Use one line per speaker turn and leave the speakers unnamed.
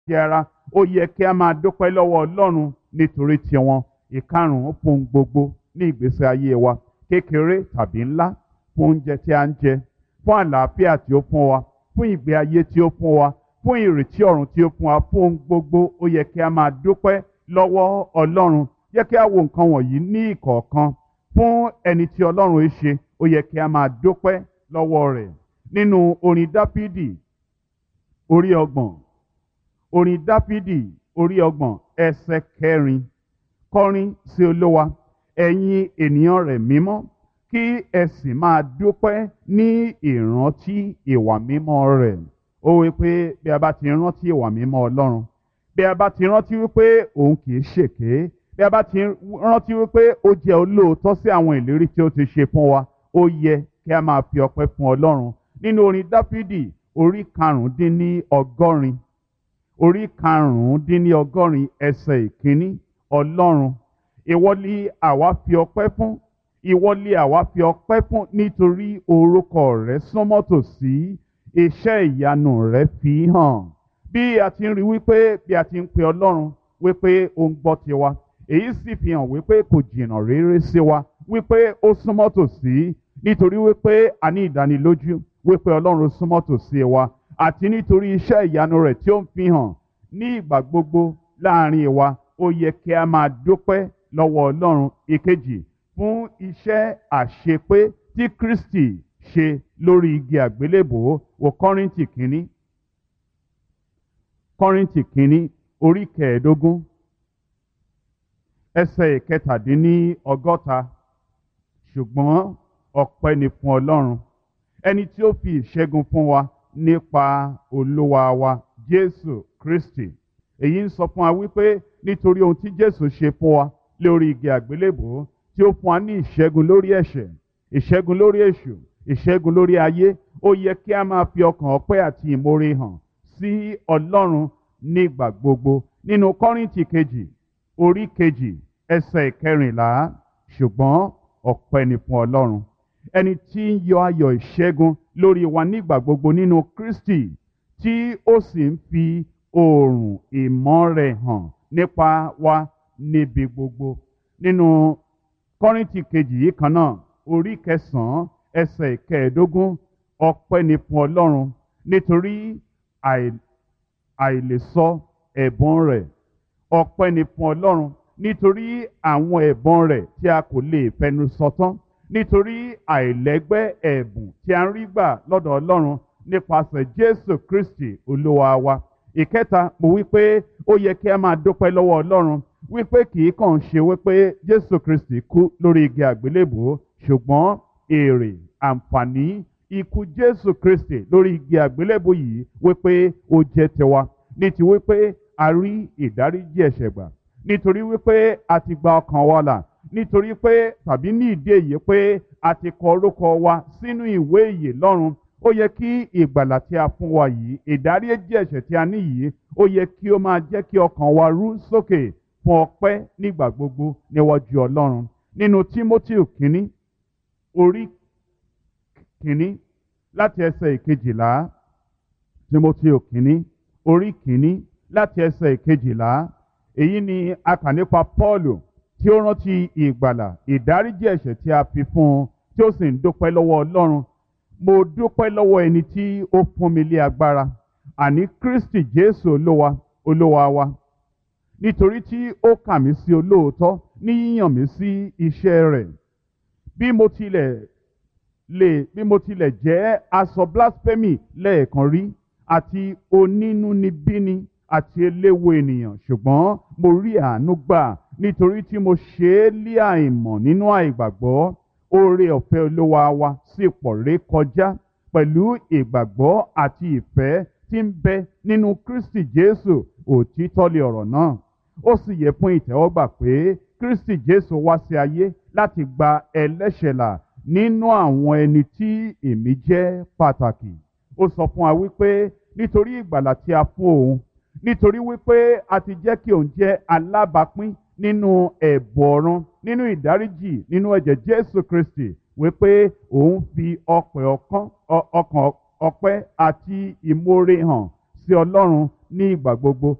ti ara ó yẹ kí a máa dúpẹ́ lọ́wọ́ ọlọ́run nítorí tiwọn ìkarùn-ún fún gbogbo ní ìgbésí ayé wa kékeré tàbí ńlá fún oúnjẹ tí a ń jẹ fún àlàáfíà tí ó fún wa fún ìgbé ayé tí ó fún wa fún ìrètí ọ̀run tí ó fún wa fún ohun gbogbo ó yẹ kí a máa dúpẹ́ lọ́wọ́ ọlọ́run yẹ kí a wo nǹkan wọ̀nyí ní ìkọ̀ọ̀kan fún ẹni tí ọlọ́run ń ṣe ó yẹ kí a máa dúpẹ́ lọ́wọ́ rẹ̀ nínú orin dáfídì orí ọgbọ̀n orin dáfídì orí ọgbọ̀n ẹsẹ̀ kẹrin kọrin sí olówa ẹ̀yin ènìyàn rẹ̀ mímọ́ kí ẹ sì máa dúpẹ́ ní ìrántí ìwà mímọ́ rẹ̀ ó wí pé bí a bá ti rántí ìwà mímọ́ ọlọ́run bí a bá ti rántí wípé òun kì í ṣèké bí a bá ti rántí wípé ó jẹ́ olóòótọ́ sí àwọn ìlérí tí ó ti ṣe fún wa ó yẹ kí a máa fi ọpẹ́ fún ọlọ́run nínú orin dáfídì orí karùndínní ọgọ́rin orí karùndínní ọgọ́rin ẹsẹ̀ ìkíní ọlọ́run ìwọ ni àwa fi ọpẹ́ fún ìwọ ni àwa fi ọpẹ́ fún nítorí orúkọ rẹ súnmọ́ tòsí iṣẹ́ ìyanu rẹ fi hàn bí a ti ń rí wípé bí a ti ń pe ọlọ́run wípé ó ń gbọ́ tiwa èyí sì fi hàn wípé kò jìnnà réré sí wa wípé ó súnmọ́ tòsí nítorí wípé a ní ìdánilójú wípé ọlọ́run súnmọ́ tòsí wa àti nítorí iṣẹ́ ìyanu rẹ̀ tí ó ń fi hàn ní ìgbà gbogbo láàrin wa ó yẹ kí a máa dúpẹ́ lọ́wọ́ ọlọ́run ìkejì fún iṣẹ́ àṣepé tí Kristi ṣe lórí igi àgbélébòó wò Kọ́ríńtì kínní Kọ́ríńtì kínní orí kẹẹ̀ẹ́dógún ẹsẹ̀ ìkẹtàdínní ọgọ́ta ṣùgbọ́n ọpẹ́ ni fún Ọlọ́run ẹni tí ó fi ìṣẹ́gun fún wa nípa olúwa wa Jésù Kristi èyí ń sọ fún wa wípé nítorí ohun tí Jésù ṣe fún wa lórí igi àgbélébòó tí ó fún wa ní ìṣẹ́gun lórí ẹ̀ṣẹ̀ ìṣẹ́gun lórí èṣù ìṣẹ́gun lórí ayé ó yẹ kí a máa fi ọkàn ọpẹ́ àti ìmoore hàn sí Ọlọ́run nígbà gbogbo nínú Kọ́ríńtì kejì orí kejì ẹsẹ̀ ìkẹrìnlá ṣùgbọ́n ọpẹ́ ni fún Ọlọ́run ẹni tí ń yọ ayọ̀ ìṣẹ́gun lórí wa nígbà gbogbo nínú Kristi tí ó sì ń fi oòrùn ìmọ́ rẹ̀ hàn nípa wa níbi gbogbo nínú Kọ́ríńtì kejì yìí kan náà orí kẹsàn-án ẹsẹ̀ ìkẹẹ̀ẹ́dógún ọpẹ́ ni fún Ọlọ́run nítorí àìlèsọ ẹ̀bùn rẹ̀ ọpẹ́ ni fún Ọlọ́run nítorí àwọn ẹ̀bùn rẹ̀ tí a kò lè fẹnu sọ tán nítorí àìlẹ́gbẹ́ ẹ̀bùn tí a ń rí gbà lọ́dọ̀ Ọlọ́run nípasẹ̀ Jésù Kristi Olúwa wa ìkẹta mo wí pé ó yẹ kí a máa dúpẹ́ lọ́wọ́ Ọlọ́run wípé kì í kàn ṣe wípé Jésù Kristi kú lórí igi àgbélébùú ṣùgbọ́n èrè àǹfààní ikú Jésù Kristi lórí igi àgbélébùú yìí wípé ó jẹ́ tiwa ní ti wípé a rí ìdáríjì ẹ̀ṣẹ̀ gbà nítorí wípé a ti gba ọkàn wa là nítorí pé tàbí ní ìdí èyí pé a ti kọ orúkọ wa sínú ìwé ìyè lọ́run ó yẹ kí ìgbàlà tí a fún wa yìí ìdáríjì ẹ̀ṣẹ̀ tí a ní yìí ó yẹ kí ó máa jẹ́ kí ọkàn wa rú sókè fún ọpẹ́ nígbà gbogbo níwájú Ọlọ́run nínú Tímótì kínní orí kínní láti ẹsẹ̀ ìkejìlá Tímótì kínní orí kínní láti ẹsẹ̀ ìkejìlá èyí ni a kà nípa Pọ́ọ̀lù tí ó rántí ìgbàlà ìdáríjì ẹ̀ṣẹ̀ tí a fi fún un tí ó sì ń dúpẹ́ lọ́wọ́ Ọlọ́run mo dúpẹ́ lọ́wọ́ ẹni tí ó fún mi lé agbára àní Kristi Jésù olówa olówa wa nítorí tí ó kà mí sí olóòótọ́ ní yíyàn mí sí iṣẹ́ rẹ̀ bí mo tilẹ̀ lè bí mo tilẹ̀ jẹ́ aṣọ blasphemy lẹ́ẹ̀kan rí àti onínúnibíni àti eléwo ènìyàn ṣùgbọ́n mo rí àánú gbà nítorí tí mo ṣe é lé àìmọ̀ nínú àìgbàgbọ́ oore ọ̀fẹ́ olúwa wa sì pọ̀ ré kọjá pẹ̀lú ìgbàgbọ́ àti ìfẹ́ tí ń bẹ nínú Kristi Jésù òtítọ́ lé ọ̀rọ̀ náà ó sì yẹ fún ìtẹ́wọ́gbà pé Kristi Jésù wá sí ayé láti gba ẹlẹ́ṣẹ̀ là nínú àwọn ẹni tí èmi jẹ́ pàtàkì ó sọ fún wa wípé nítorí ìgbàlà tí a fún òun nítorí wípé a ti jẹ́ kí òun jẹ́ alábàápín nínú ẹ̀bùn ọ̀run nínú ìdáríjì nínú ẹ̀jẹ̀ Jésù Kristi wípé òun fi ọpẹ́ ọkàn ọpẹ́ àti ìmoore hàn sí Ọlọ́run ní ìgbà gbogbo